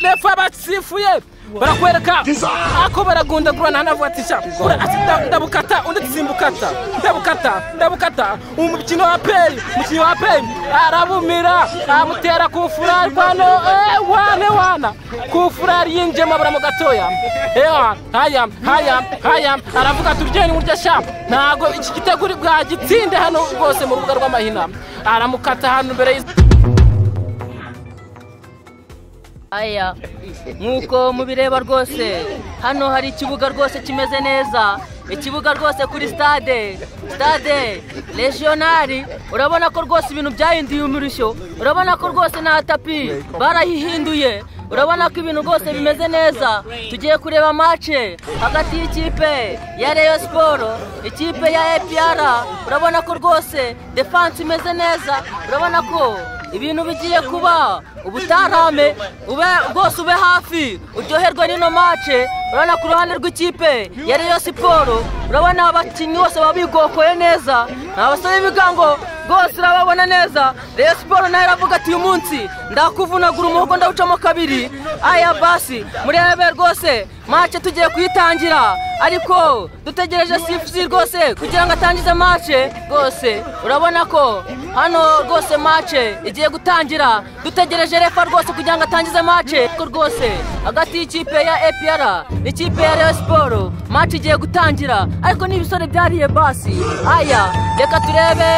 refu abasifuye barakwereka ako baragundagura ntanavuga ati sha ura ati nda- ndabukata undi ati simbukata ndabukata ndabukata umukino wa peyi umukino wa peyi arabumira amutera ku furari kwano eh, wane wana ku furari yinjiyemo abura mu gatoya ewa haya haya haya aravuga ati ubyeni burya sha ntabwo iki gitego uri bwagitsinde hano rwose mu rubuga rw'amahina aramukata hano imbere y'iz- aya nk'uko mubireba rwose hano hari ikibuga rwose kimeze neza ikibuga rwose kuri stade stade regionali urabona ko rwose ibintu byahinduye umurishyo urabona ko rwose nta tapi barayihinduye urabona ko ibintu rwose bimeze neza tugiye kureba mace hagati y'ikipe ya reyo siporo ikipe ya epr urabona ko rwose defanse imeze neza urabona ko ibintu bigiye kuba ubutarame ube rwose ube hafi uryoherwe n'ino mace urabona ku ruhande rw'ikipe ya Rayon siporo urabona abakinnyi bose baba bigokoye neza nta basore b'ibigango rwose urababona neza Rayon siporo nayo iravuga ati uyu munsi ndakuvunagura umuhogo ndawucamo kabiri aya basi murebe rwose mace tugiye kuyitangira ariko dutegereje sifusi rwose kugira ngo atangize mace rwose urabona ko hano rwose mace igiye gutangira dutegereje refa rwose kugira ngo atangize mace ko rwose hagati y'ikipe ya epr n'ikipe ya reyo siporo mace igiye gutangira ariko n'ibisore byariye basi aya reka turebe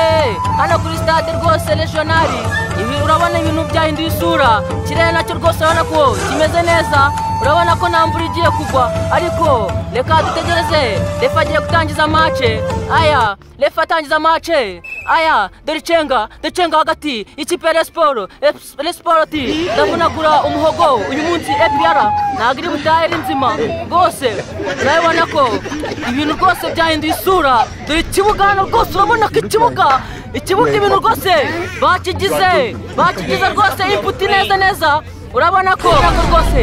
hano kuri stade rwose regionali ibi urabona ibintu byahinduye isura ikirere nacyo rwose urabona ko kimeze neza urabona ko nta mvura igiye kugwa ariko reka dutegereze refa agiye gutangiza mace aya refa atangiza mace aya dore icenga dore icenga hagati y'ikipe ya resiporo resiporo ti ndavunagura umuhogo uyu munsi epiyara ntabwo iri butahe ari nzima rwose urabibona ko ibintu rwose byahinduye isura dore ikibuga hano rwose urabona ko ikibuga ikibuga ibintu rwose bakigize bakigize rwose imputi neza neza urabona ko urabona ko rwose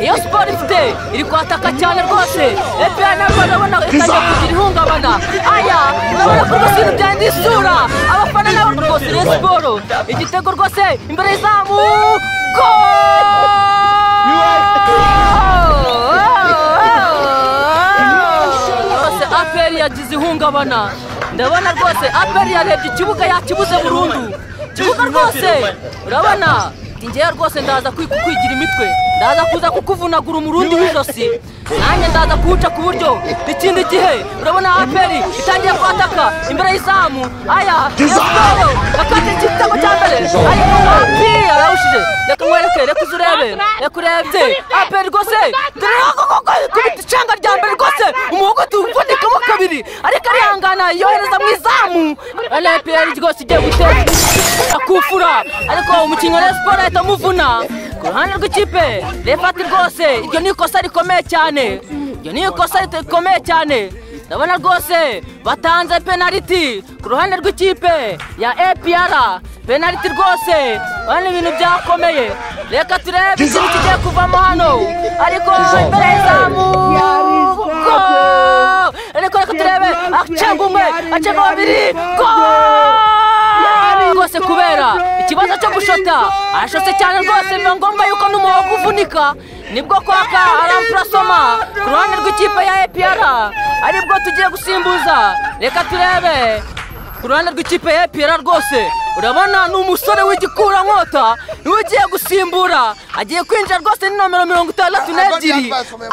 iyo siporo ifite iri kwataka cyane rwose epeya nabwo urabona itangiye kugira ihungabana aya urabona ko rwose ibintu byanda isura abafana nabo rwose iyo siporo igitego rwose imbere y'izamu gooo rwose aperi yagize ihungabana ndabona rwose aperi yarebye ikibuga yakibuze burundu ikibuga rwose urabona ngewe rwose ndaza kwi- kukwigira imitwe ndaza kuza kukuvunagura umurundi w'ijosi nanjye ndaza kuwuca ku buryo ikindi gihe urabona aperi itangiye kwataka imbere y'izamu aya yasiporo bakata igitego cya mbere ariko aperi yarawushije reka nkwereke reka uze urebe reka urebye aperi rwose dore kubita icanga rya mbere rwose umuhogo tuwuvunikamo kabiri ariko arihangana yohereza mu izamu rpr rwose igiye gutera akufura ariko umukinnyi wa Rayon siporo ahita amuvuna ku ruhande rw'ikipe refati rwose iryo ni ikosa rikomeye cyane iryo ni ikosa rikomeye cyane ndabona rwose batanze penaliti ku ruhande rw'ikipe ya epr penaliti rwose urabona ibintu byakomeye reka turebe ikintu kigiye kuvamo hano ariko imbere y'izamu go! ariko reka turebe acenga umwe acenga babiri go! rwose kubera ikibazo cyo gushota arashotse cyane rwose biba ngombwa yuko n'umuhogo uvunika nibwo kwaka aramfurasoma ku ruhande rw'ikipe ya epr aribwo tugiye gusimbuza reka turebe ku ruhande rw'ikipe ya epr rwose urabona ni umusore w'igikurankota niwe ugiye gusimbura agiye kwinjira rwose ni nomero mirongo itandatu n'ebyiri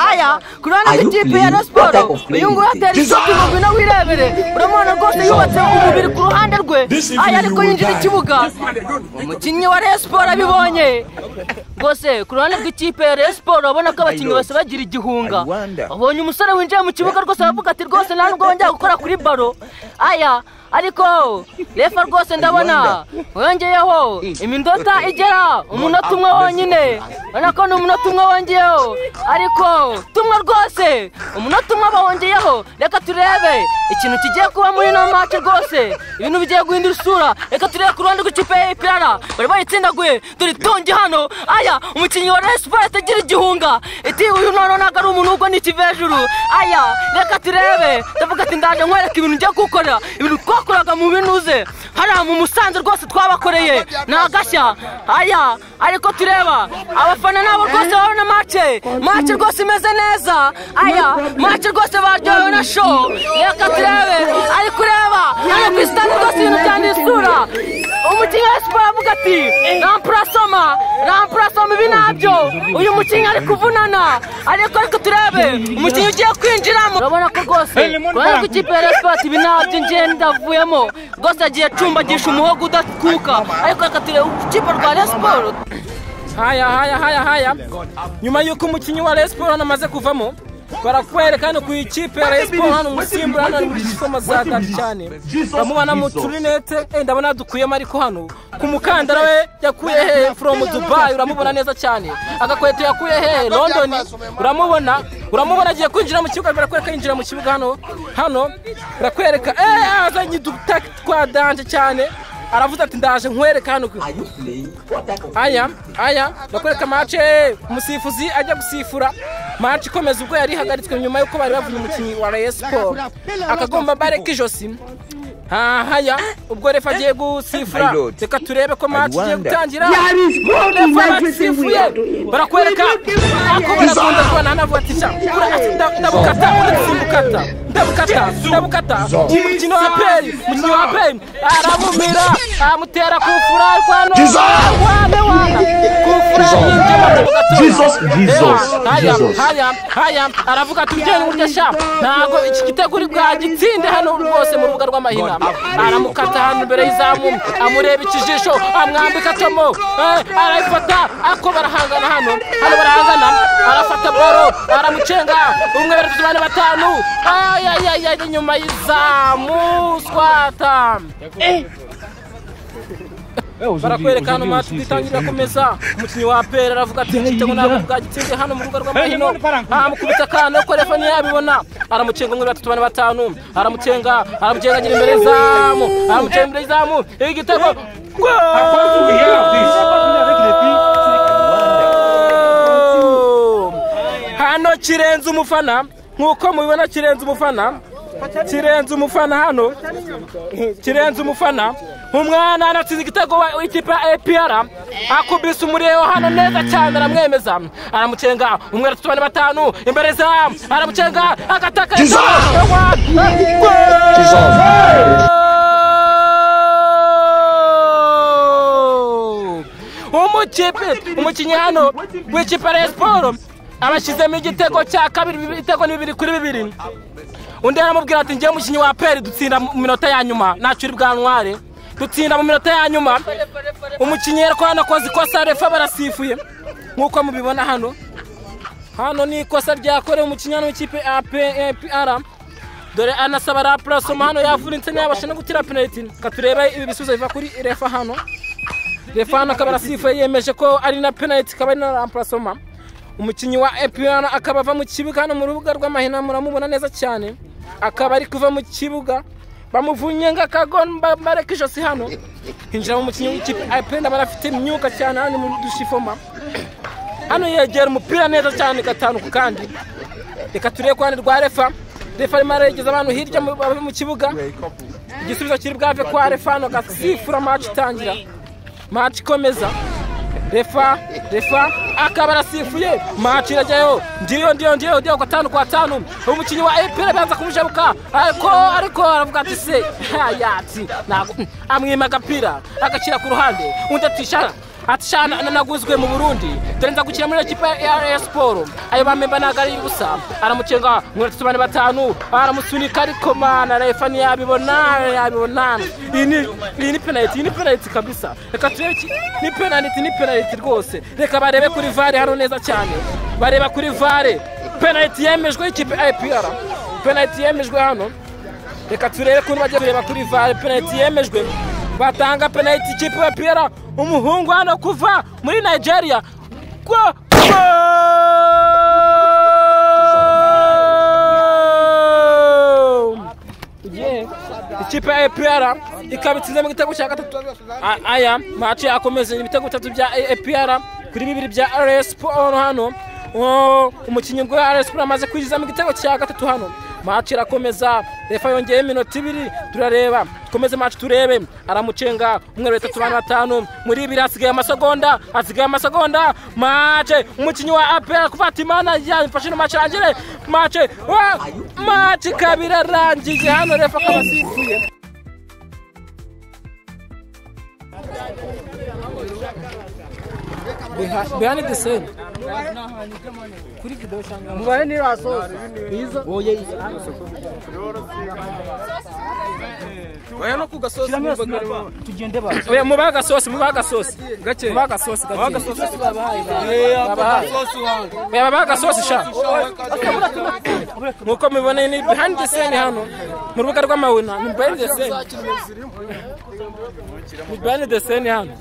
aya ku ruhande rw'ikipe ya rasiporo uyu nguyu atera isoko ibihumbi na wirebere uramubona rwose yubatse umubiri ku ruhande rwe aya ariko yinjira ikibuga umukinnyi wa Rayon siporo abibonye rwose ku ruhande rw'ikipe ya Rayon siporo urabona ko abakinnyi bose bagira igihunga babonye umusore winjiye mu kibuga rwose aravuga ati rwose nta nubwo wongera gukora kuri baro aya ariko refa rwose ndabona wongeyeho imindota igera umunota umwe wonyine urabona ko ni umunota umwe wongeyeho ariko tumwe rwose umunota umwe bawongeyeho reka turebe ikintu kigiye kuba muri ino mace rwose ibintu bigiye guhindura isura reka turebe ku ruhande rw'ikipe ya epr bari bayitsindaguye dore itongi hano aya umukinnyi wa resiporo atagira igihunga iti uyu noneho ntabwo ari umuntu ubwo ni ikive hejuru aya reka turebe ndavuga ati ndaje nkwereka ibintu njya gukora ibintu twakoraga mu binuze hariya mu musanze rwose twabakoreye ni agashya aya ariko tureba abafana nabo rwose babona mace mace rwose imeze neza aya mace rwose baryohewe na show reka turebe ariko ureba hano ku isitade rwose ibintu byandura isura umukinnyi wa siporo avuga ati rampurasoma rampurasoma ibi nabyo uyu mukinnyi ari kuvunana ariko ariko turebe umukinnyi ugiye kwinjiramo urabona ko rwose urabona ko ikipe ya siporo ibi nabyo ngenda avuyemo rwose agiye acumbagisha umuhogo udakuka ariko reka turebe ikipe rwa Rayon siporo haya haya haya haya nyuma y'uko umukinnyi wa Rayon Sports hano amaze kuvamo barakwereka hano ku ikipe ya Rayon Sports hano umusimbura hano ari muri soma za dati cyane uramubona mu turinete eh, ndabona dukuyemo ariko hano ku mukandara we yakuye he from Dubai uramubona neza cyane agakweto yakuye he London uramubona uramubona agiye kwinjira mu kibuga barakwereka yinjira mu kibuga hano hano barakwereka eh azanye udutaki twa danje cyane aravuze ati ndaje nkwereka hano aya aya ndakwereka mace umusifuzi ajya gusifura mace ikomeza ubwo yari ihagaritswe nyuma y'uko bari bavuye umukinnyi wa Rayon Sports akagomba bareka ijosi hahaya ubwo refa agiye gusifura reka turebe ko mace igiye gutangira refa basifuye barakwereka ako barakunda kubana hanavuga ati sha kura ati nda- ndabukata undi simbukata ndabukata ndabukata umukino wa peri umukino wa peri aramumira aramutera kufura ariko hano wane wana kufura yinjira mu gatora. Jesus, Jesus, haya Jesus. haya haya aravuga ati ugenda burya sha ntabwo iki gitego uri bwagitsinde hano rwose mu rubuga rw'amahina aramukata hano imbere y'izamu amureba ikijisho amwambika tomo eh, arayifata ako barahangana hano hano barahangana arafata boro aramucenga umwe babiri bane batanu ayayaya inyuma y'izamu swata barakwereka hano match itangira akomeza umukinnyi wa pera aravuga ati igitego ntabwo bwagitsinze hano mu rugo rw'amahino amukubita akantu ko refa ntiyabibona aramucenga umwe batatu bane batanu aramucenga aramucenga agira imbere y'izamu aramucenga imbere y'izamu igitego Goal! hano kirenze umufana nk'uko mubibona kirenze umufana kirenze umufana hano kirenze umufana umwana anatsinze igitego wa- w'ikipe ya APR akubise umuriro hano neza cyane aramwemeza aramucenga umwe atatu bane batanu imbere za aramucenga agataka umukipe umukinnyi hano w'ikipe ya Rayon Sports abashyizemo igitego cya kabiri ibitego ni bibiri kuri bibiri undi aramubwira ati njyewe umukinnyi wa peri dutsinda mu minota ya nyuma ntacyo uri bwanware dutsinda mu minota ya nyuma umukinnyi ariko hano akoze ikosa refa barasifuye nk'uko mubibona hano hano ni ikosa ryakorewe umukinnyi hano w'ikipe apr dore anasaba rapurasoma hano yavunitse ntiyabasha no gutira penaliti reka turebe ibi bisubizo biva kuri refa hano refa hano akaba arasifuye yemeje ko ari na penaliti akaba ari na rapurasoma umukinnyi wa APR akaba ava mu kibuga hano mu rubuga rw'amahina muramubona neza cyane akaba ari kuva mu kibuga bamuvunnye nk'akagomba bareka ijosi hano hinjira mu mukinnyi w'ikipe APR ndabona afite imyuka cyane hano mu dushifoma hano yegera umupira neza cyane gatanu ku kandi reka turebe ku ruhande rwa refa refa arimo aregeza abantu hirya mu- bava mu kibuga igisubizo kiri bwave kwa refa hano gasifura match itangira match ikomeza refa refa akaba arasifuye maci irajyayo ndiyo ndiyo ndiyo ndiyo ku gatanu ku gatanu umukinnyi wa epera banza kumujabuka ariko ariko aravuga ati se yati ntabwo amwima agapira agashyira ku ruhande undi atishara ati sha na- naguzwe mu burundi dore nza gukina muri ekipa ya Rayon Sports ayo bamemba ntabwo ari ubusa aramucenga muri atatu bane batanu aramusunika ariko mana refa ntiyabibona yabibona iyi ni iyi ni penaliti iyi ni penaliti kabisa reka turebe iki- ni penaliti ni penaliti rwose reka barebe kuri vare hano neza cyane bareba kuri vare penaliti yemejwe y'ikipe IPR penaliti yemejwe hano reka turebe kuntu bajya kureba kuri vare penaliti yemejwe batanga penaliti ikipe ya piyara umuhungu hano kuva muri nigeria Go- Goal! Yeah. ikipe ya APR ikaba itsinzemo igitego cya gatatu A- aya maci akomeza ibitego bitatu bya APR kuri bibiri bya RS Sport hano Oh, umukinnyi wa RS Sport amaze kwinjizamo igitego cya gatatu hano maci irakomeza refa yongeyeho iminota ibiri turareba dukomeze maci turebe aramucenga umwe bitatu bane batanu muri ibiri hasigaye amasegonda hasigaye amasegonda mace umukinnyi wa apera kuvata imana yafashe ino maci irangire mace wa maci ikaba irarangiye hano refa akaba asifuye bihani diseni kuri videwo cyangwa umubare ni rasoza izo oye oya no ku gasozi tugende baza oya mubahe agasosi mubahe agasosi gake mubahe agasosi gake oya babahe agasosi sha nkuko mubibona ni bihani diseni hano mu rubuga rw'amawina ni bihani diseni ni bihani diseni hano